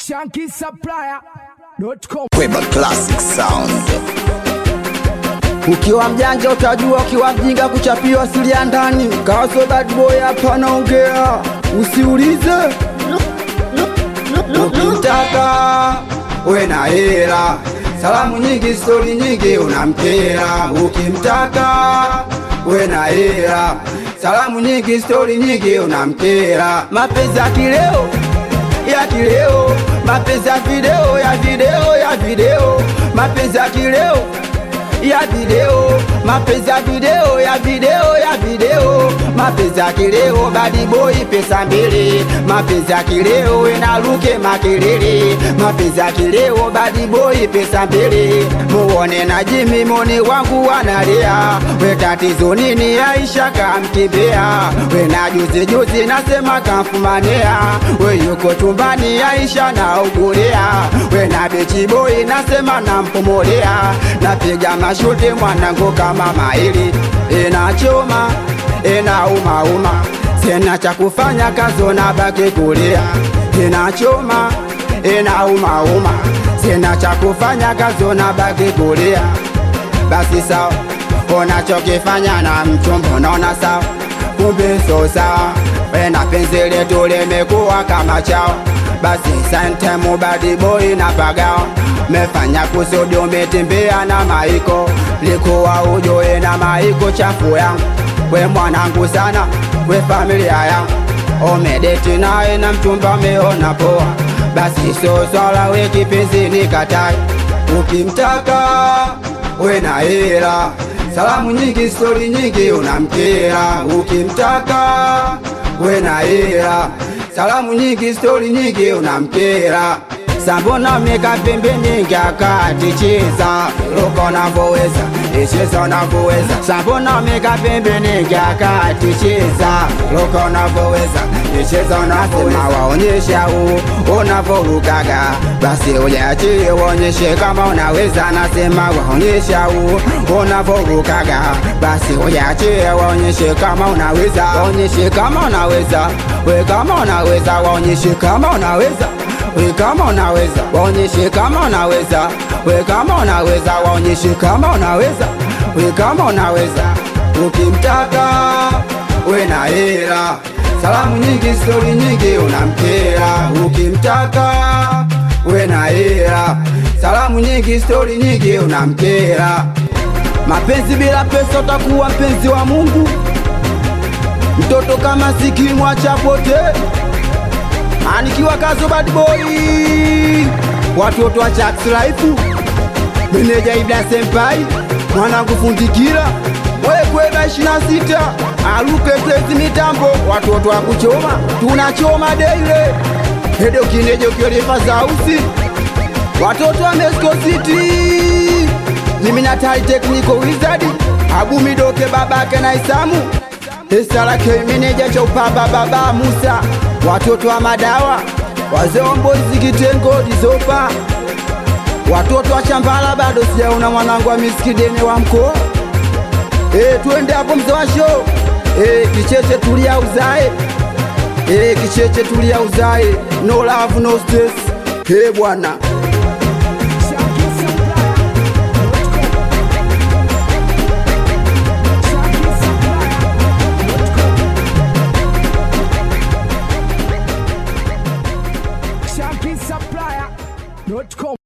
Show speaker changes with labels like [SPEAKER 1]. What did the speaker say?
[SPEAKER 1] shankisupplier.com.
[SPEAKER 2] Kweba Classic Sound.
[SPEAKER 3] Ukiwa mjanja utajua, ukiwa mjinga kuchapiwa siri ya ndani. Kawaso bad boy hapa naongea, usiulize ukimtaka we na hela, salamu nyingi, stori nyingi, unamkera. Ukimtaka we na hela, salamu nyingi, stori nyingi, unamkera. Mapenzi ya kileo ya kileo, mapenzi ya video ya video ya video, mapenzi ya kileo ya video, mapenzi ya video ya video ya video, mapenzi ya kileo, badi boy pesa mbili, mapenzi ya kileo enaruke makelele, mapenzi ya kileo, badi boy pesa mbili, muone na Jimmy moni wangu wanalia, we tatizo nini? Aisha kamkimbia, we na juzi juzi nasema kamfumania, we yuko chumbani, Aisha naugulia, we na bechi boy nasema nampumulea, napiga mashuti mwanangu kama maili, inachoma inaumauma, sina cha kufanya, kazo na baki kulia, inachoma inaumauma, sina cha kufanya, kazo na baki kulia. Basi sawa, unachokifanya na mchumba naona sawa, kumbe so sawa, wena penzi letu limekuwa kama chao. Basi sante mubadi boy na pagawa mefanya kusudi umetembea na maiko likuwa ujoe na maiko chafu yangu we mwanangu sana we familia yangu umedeti naye na mchumba meona poa basi so swala we kipenzi ni katai ukimtaka we na hela salamu nyingi stori nyingi unamkera ukimtaka we na hela salamu nyingi stori nyingi unamkera Sambona meka pembeni ngakati cheza Luka unavyoweza, icheza unavyoweza Sambona meka pembeni ngakati cheza Luka unavyoweza, icheza unavyoweza Waonyesha u unavyorukaga Basi ujaachie uonyeshe kama unaweza Nasema waonyesha u unavyorukaga Basi ujaachie waonyeshe kama unaweza Waonyeshe kama unaweza We kama unaweza waonyeshe kama unaweza we kama unaweza waonyeshe kama unaweza we kama unaweza waonyeshe kama unaweza we kama unaweza ukimtaka we na hela salamu nyingi stori nyingi unamkera ukimtaka we na hela salamu nyingi stori nyingi unamkera mapenzi bila pesa utakuwa mpenzi wa Mungu mtoto kama sikimwacha potee anikiwa kazo bad boy watoto wa Chax Life meneja Ibra Senpai mwanangu fundikira wekweba ishirini na sita aluke tezi mitambo watoto wa kuchoma tunachoma deile hedo kinejo kiolifa zausi watoto wa Mexico City niminatali technical wizard abumidoke babake na Isamu Esarake meneja cha upaba baba Musa watoto wa madawa wazee wa mbozi kitengo dizopa watoto wa chambala bado sijaona mwanangu wa miskidene wa mkoa e, twende hapo mzee wa show e, kicheche tulia uzae e, kicheche tulia uzae no love no stress he bwana
[SPEAKER 1] shankisupplier.com.